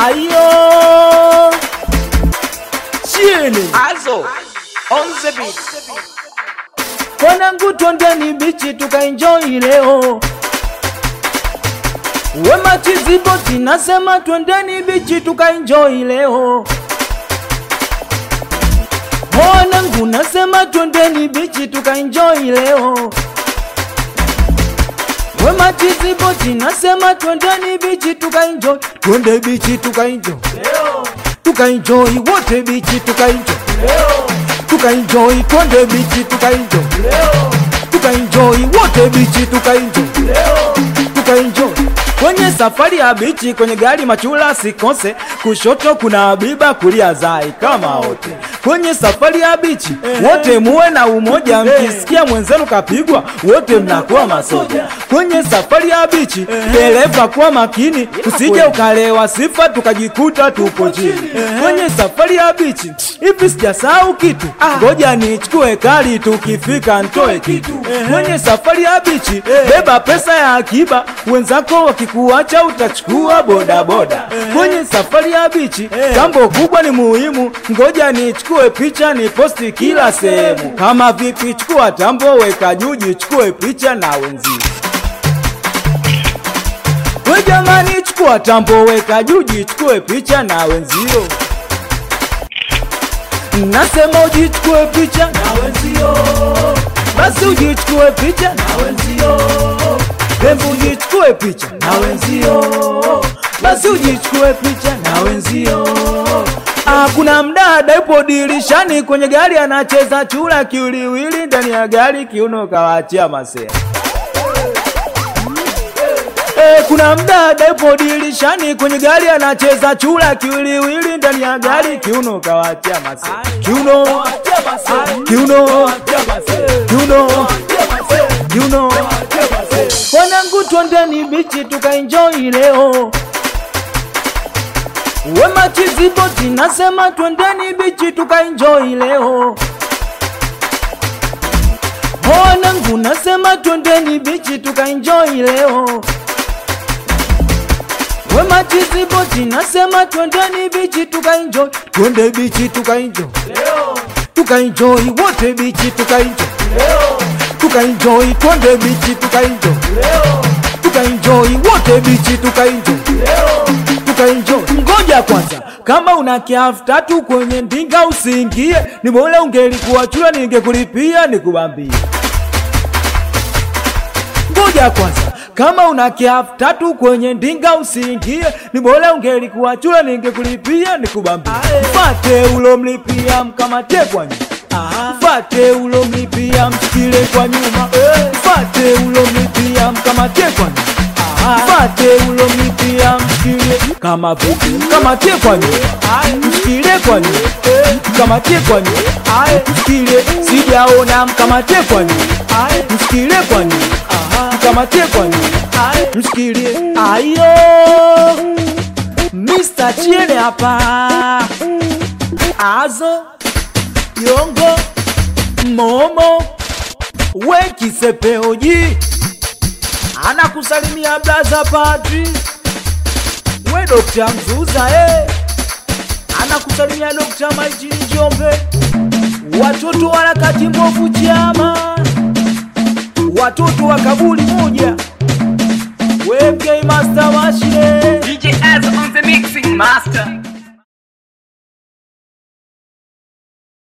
Ayo chini Also, on the beat. Wanangu twendeni bichi tukaenjoy leo. Wema Chiziboti nasema twendeni bichi tukaenjoy leo. Wanangu nasema twendeni bichi tukaenjoy leo. Wema Chiziboti nasema twendeni bichi tukaenjoy. Twende bichi tukaenjoy. Tukaenjoy wote bichi tukaenjoy. Tukaenjoy twende bichi tukaenjoy. Tukaenjoy wote bichi tukaenjoy. Tukaenjoy kwenye safari ya bichi, kwenye gari machula sikose, kushoto kuna Habiba, kulia Zai kama wote kwenye safari ya bichi, wote muwe na umoja, mkisikia mwenzenu kapigwa, wote mnakuwa masoja. Kwenye safari ya bichi, dereva kuwa makini, usije ukalewa sifa tukajikuta tupo chini. Kwenye safari ya bichi, hivi sijasahau kitu, ngoja nichukue kali, tukifika ntoe kitu. Kwenye safari ya bichi, beba pesa ya akiba, wenzako wakikuacha utachukua bodaboda. Kwenye safari ya bichi, jambo kubwa ni muhimu, ngoja nichukue picha ni posti kila sehemu. Kama vipi, chukua tambo, weka juu, jichukue picha na wenzio. We jamani, chukua tambo, weka juu, jichukue picha na wenzio. Nasema ujichukue picha na wenzio, basi ujichukue picha na wenzio. Hebu ujichukue picha na wenzio, basi ujichukue picha na wenzio. Ah, kuna mdada yupo dirishani kwenye gari anacheza chura kiwiliwili ndani ya gari, kiuno kawaachia masea. Eh, kuna mdada yupo dirishani kwenye gari anacheza chura kiwiliwili ndani ya gari, kiuno kawaachia masea. Kiuno, kiuno, kiuno, kiuno. Wanangu twendeni bichi tukaenjoy leo. Wema Chiziboti nasema twendeni bichi tukaenjoy leo. Wanangu nasema twendeni bichi tukaenjoy leo. Wema Chiziboti nasema twendeni bichi tukaenjoy. Twende bichi tukaenjoy. Tukaenjoy wote bichi tukaenjoy. Tukaenjoy twende bichi tukaenjoy. Tukaenjoy wote bichi tukaenjoy. Tukaenjoy. Ngoja kwanza, kama una kiafu tatu kwenye ndinga usiingie, ni bora ungelikuwa chura ningekulipia nikubambie. Ngoja kwanza, kama una kiafu tatu kwenye ndinga usiingie, ni bora ungelikuwa chura ningekulipia nikubambie. Mfate ulomlipia mkamate kwa nyuma, mfate ulomlipia mshikile kwa nyuma, mfate ulomlipia mkamate kwa nyuma. Mfate ulomlipia mshikile kama vipi, mkamatie kwa nyuma, mshikile kwa nyuma, mkamatie kwa nyuma, mshikile sijaona, mkamatie kwa nyuma, mshikile kwa nyuma, mkamatie kwa nyuma, mshikile ayo, Mr. Chiene hapa, azo yongo momo wekisepeoji anakusalimia blaza Padri, we Dokta Mzuza eh. anakusalimia Dokta Maitini Njombe, watoto wa harakati mbovu chama, watoto wa kabuli moja, we MK Master Mashine DJ Az on the mixing master.